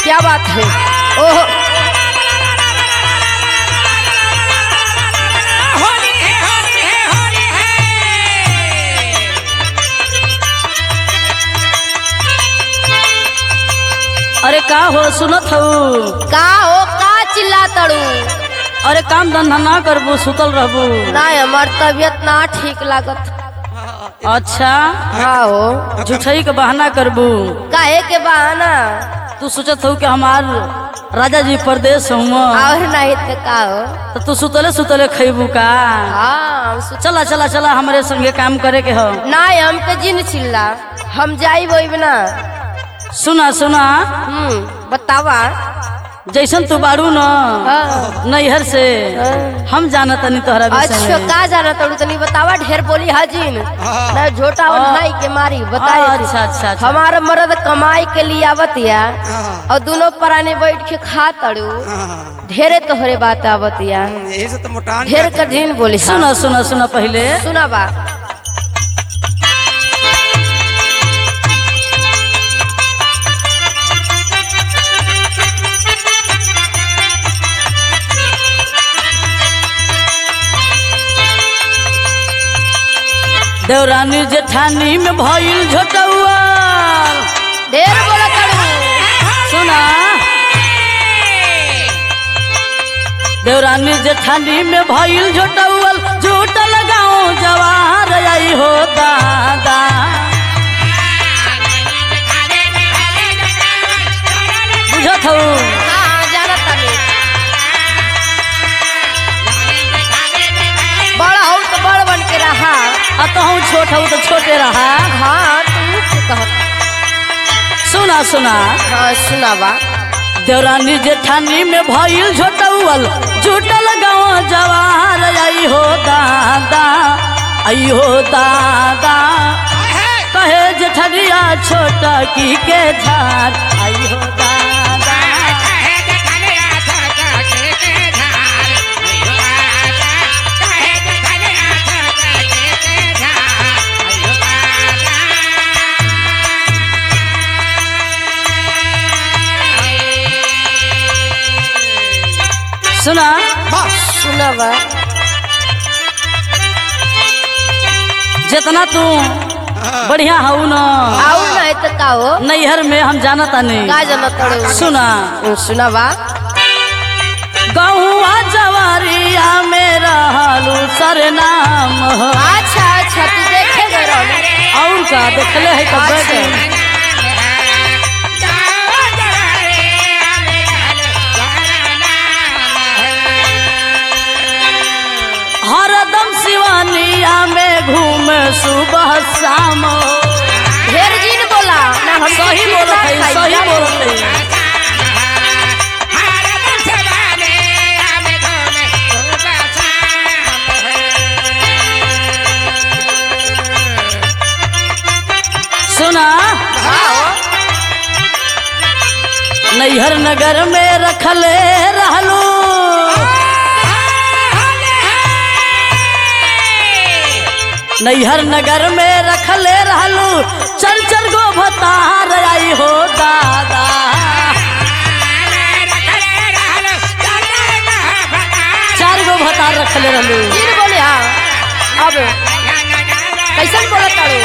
क्या बात है ओहो होली है होली है होली है अरे का हो सुनत हूँ का हो का चिल्ला तड़ू अरे काम धंधा ना करबू सुतल रहबू ना हमार तबीयत ना ठीक लागत अच्छा हाँ हो झूठई के बहाना करबू काहे के बहाना तू सोचत हूँ कि हमार राजा जी परदेश हुआ और नहीं तो का हो तो तू सुतले सुतले खैबू का हाँ हम सु- चला चला चला हमारे संगे काम करे के हो ना हमके जिन चिल्ला हम जाई वही ना सुना सुना हम्म बतावा जैसन तू बारू न हाँ। नैहर से हाँ। हम जाना तनी तोहरा विषय अच्छा में। का जाना तड़ू तनी बतावा ढेर बोली हाजिन ना झोटा और हाँ। नाई के मारी बताए अच्छा, अच्छा, अच्छा। हमारा मर्द कमाई के लिए आवत या और दोनों पराने बैठ के खा तड़ू ढेरे तोहरे बात आवत या यही से तो मोटान ढेर कठिन बोली सुना सुना सुना पहले सुना बा देवरानी जेठानी में भइल झोटौआ ढेर बोला तड़ू सुना देवरानी जेठानी में भइल झोटौल झूठ लगाओ जवार आई हो दादा बुझत हूँ हाँ जाना तनी बड़ा हो तो बड़ बन के रहा आ तो हम छोट हूँ तो छोटे रहा हाँ तू से कहत सुना सुना हाँ सुना बा देवरानी जेठानी में भइल झोटौल झूठ लगाओ जवार आई हो दादा आई हो दादा कहे जेठनिया छोटा की के झार आई हो दादा सुना सुना बा जितना तू बढ़िया हऊ न और नहीं तो का हो नैहर में हम जाना तानी का जाना तड़ू सुना सुना बा गहुआ जवारिया में रहलू सरनाम हो। अच्छा अच्छा तू देखे गए रहो और का देखले है कब अच्छा। हरदम शिवानिया में घूमे सुबह शाम हो। ढेर जिन बोला ना हम सही बोलत है सही बोलत है सुना नैहर नगर में रखले रहलू नैहर नगर में रखले रहलू चल चल गो भतार आई हो दादा चार गो भतार रखले रहलू जिन बोले हाँ अब कैसन बोला तारू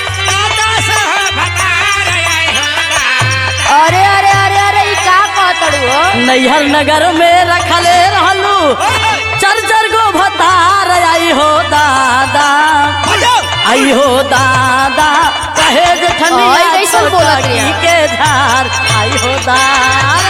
अरे अरे अरे अरे ई का कहतड़ू हो नैहर नगर में रखले रहलू चर चर गो भतार आई हो दादा आई हो दादा कहे जे ओए, ठंडिया कैसन बोलत छोटकी है? के धार आई हो दार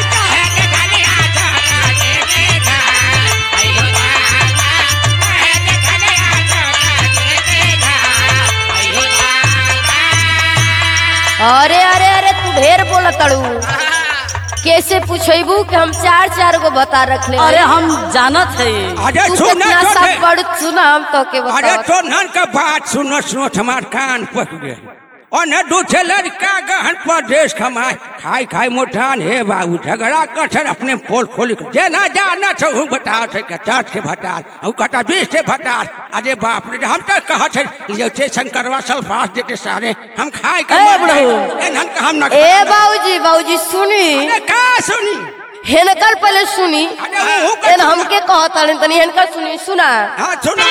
अरे अरे अरे तू ढेर बोला तड़ू कैसे पूछेबू कि हम चार चार गो बता रख ले अरे हम जानत है अरे तू सुन कितना सब पढ़ सुना हम तो के अरे बता तो नन का बात सुनो सुनो हमार कान पक गए ओने दू छे लड़का गहन परदेश कमाए खाई खाई मोठान हे बाबू झगड़ा कर छे अपने पोल खोल के जे ना जाना छे हूँ बताओ छे के चार से भटार हूँ कटा बीस से भटार अरे बाप रे हम तो कहा छे ये छे शंकरवा सल्फास देते सारे हम खाए के ए, मर बुढ़ऊ। जाए। एनहन का हम ना ए बाबूजी बाबूजी सुनी अरे का सुनी हेनकर पहले सुनी अरे हूँ एन हमके कहता तनी हेनकर सुनी सुना हाँ सुना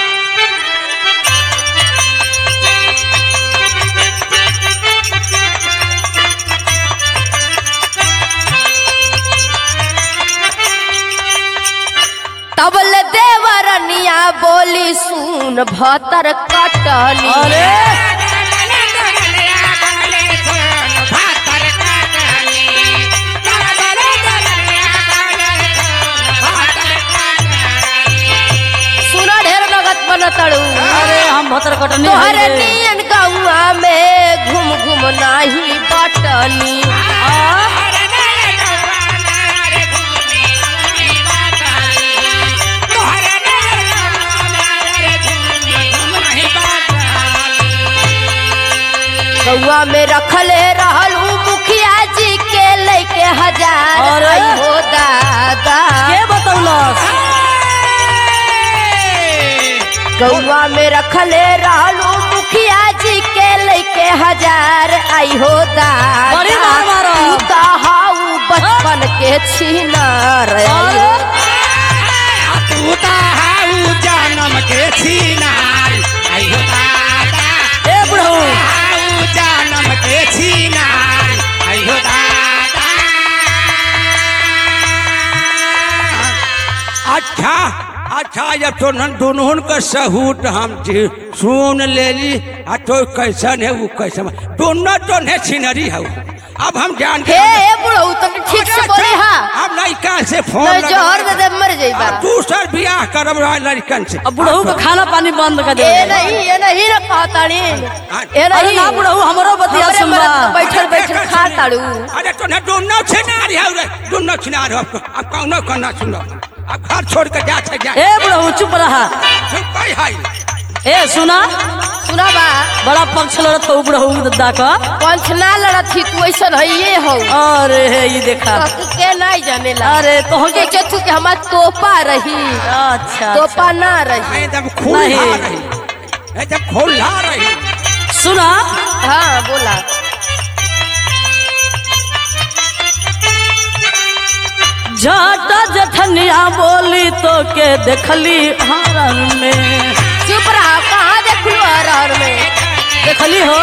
तबल देवरनिया बोली सुन भतर कटनी अरे सुना ढेर लगत बनतड़ू अरे हम भतर कटनी तोहरे हई रे। नियन गौआ में घूम घूम नाही बटनी गौआ में रखले रहलू मुखिया जी के लेके हजार अरे। आई हो दादा के बतौलस गौआ में रखले रहलू मुखिया जी के लेके हजार आई हो दादा बड़ी मार मारो। तू तो हाउ बचपन के छीनार आई हो जन्म के छीनार आइयो दादा ए बुढ़ऊ आऊ जन्म के छीनार आइयो दादा अच्छा अच्छा जब तो न दोनों का सहूट हम जी सुन ले ली आ तो कैसन है वो कैसन है। दोनों तो ने सीनरी है वो। अब हम जान हे हे बुढ़ऊ तुम ठीक से बोले हा अब लड़का से फोन नहीं लगा- जोहर दे दे मर जाइबा अब दूसर बियाह करब रहा लड़कन से अब बुढ़ऊ का खाना पानी बंद कर दे ए नहीं ए नहीं ना कहताड़ी ए अरे नहीं ना बुढ़ऊ हमरो बतिया हमरे सुनबा मरद तो बैठल बैठल खा ताड़ू अरे तो ना दोनों छिनार है रे दोनों छिनार हो अब अब कौनो करना सुनो अब घर छोड़ के जा छे जा ए बुढ़ऊ चुप रहा चुप भाई हाय ए सुना सुना बा बड़ा पक्ष लड़त हो बुढ़ऊ दद्दा का पंच ना लड़त ही तू ऐसा हइये हो अरे हे ये देखा तक के नहीं जानेला अरे तो हम के चतु के हमार तोपा रही अच्छा तोपा ना रही मैं जब खुला नहीं। रही मैं जब खुला रही सुना हाँ बोला झटा जठनिया बोली तो के देखली हरन में चुप रहा कहाँ देखलू हर में देखली हो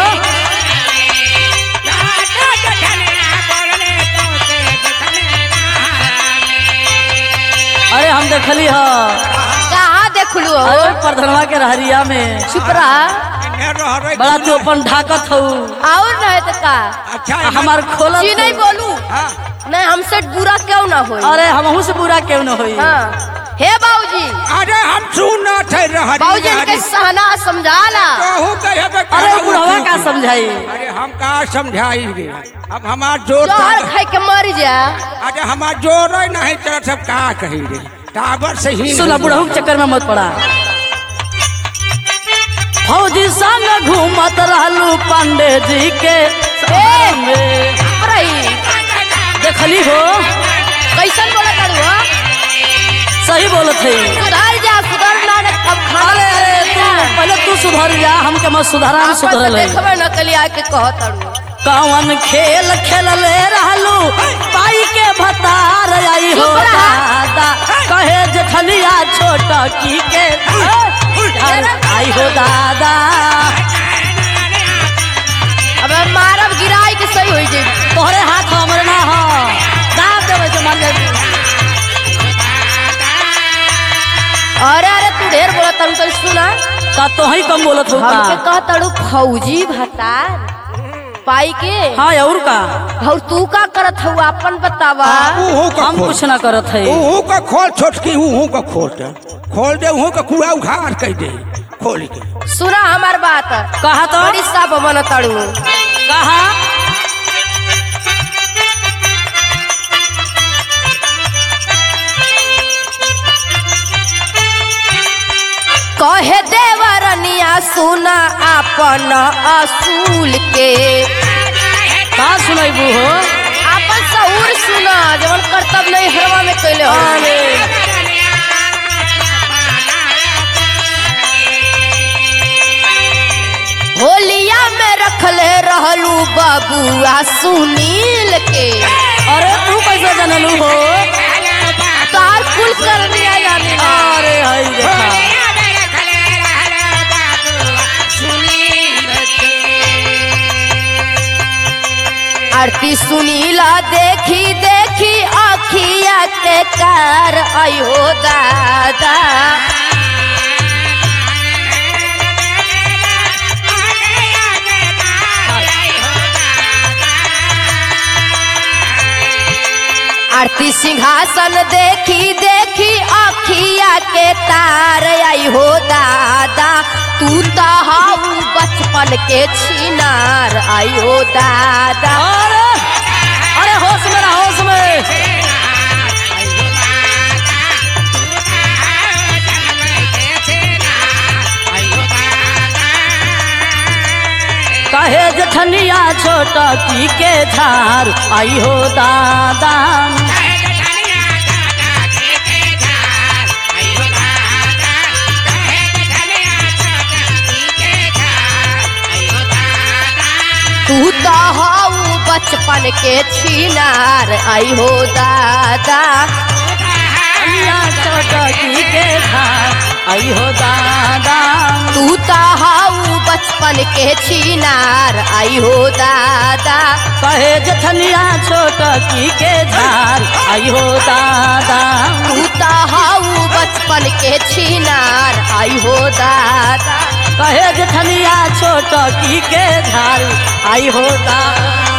अरे हम देखली हो कहाँ देखलू हो अरे प्रधनवा के रहरिया में चुप रहा मैं रह रही बड़ा तू अपन ढाकत हो और नहीं तो का अच्छा हमार खोलत जी नहीं हो। बोलू हाँ नहीं हमसे बुरा क्यों ना हो अरे हमहू से बुरा क्यों न होई हाँ हे बाबूजी अरे हम सुना थे रह बाबूजी इनके सहना समझाला कहूँ कहे बे अरे कहूँ बुढ़वा की- का समझाई अरे हम का समझाई रे अब हमार जोर जोहर था- खाई के मर जा अरे हमार जोर ही नहीं चल सब का कही रे टावर से ही सुना बुढ़ऊ के चक्कर में मत पड़ा फौजी संग घूमत रहलू पांडे जी के सभा में। चुप रही देखली हो कैसन बोला करू हो सही बोलत है सुधर जा सुधर ना रे, अब खाना अरे अरे तू पहले तू सुधर जा हमके मत सुधारा हम सुधरल है देखबे न कली आके कहत अड़ू कौन खेल खेलले रहलू पाई के भतार आई हो चुप रहा। दादा कहे जठलिया छोटा की के आई हो दादा अब हम मारब गिराई के सही होई जाई तोहरे हाथ हमरे ना हो दाब देवे जो मन जाबी अरे अरे तू ढेर बोला तरू तो सुना का तो ही कम बोलत हो हमके का कहत अड़ू फौजी भतार पाई के हाँ और का और तू का करत हऊ अपन बतावा ऊहू का हम खोल कुछ ना करत है ऊहू का खोल छोटकी ऊहू का खोल दे खोल दे ऊहू का कुआ उघाड़ कह दे खोल के सुना हमार बात कहा तो बड़ी साफ बन तड़ू कहा कहे देवर करनिया सुना अपन असूल के का सुनैबू हो अपन सहूर सुना जवन कर्तव्य नहीं हरवा में कैले हो अरे होलिया में रखले रहलू बबुआ सुनील के अरे तू कैसे जनलू हो तार कुल करनिया जानी ना अरे हई देखा आरती सुनीला देखी देखी अखिया के कार अयो दादा आरती सिंहासन देखी देखी अखिया के तार आई हो दादा तू तो हाउ बचपन के छिनार आई हो दादा अरे अरे होश में रहा होश में कहे जठनिया छोटा की के झार आई हो दादा तू तो हाउ बचपन के छिनार आई हो दादा जठनिया छोटा की के झार आई हो दादा तू तो हाउ बचपन के छिनार आई हो दादा कहे जठनिया छोटा की के झार आई हो दादा तू तो हाउ बचपन के छिनार आई हो दादा कहे जठनिया छोटा की के झार आई हो दादा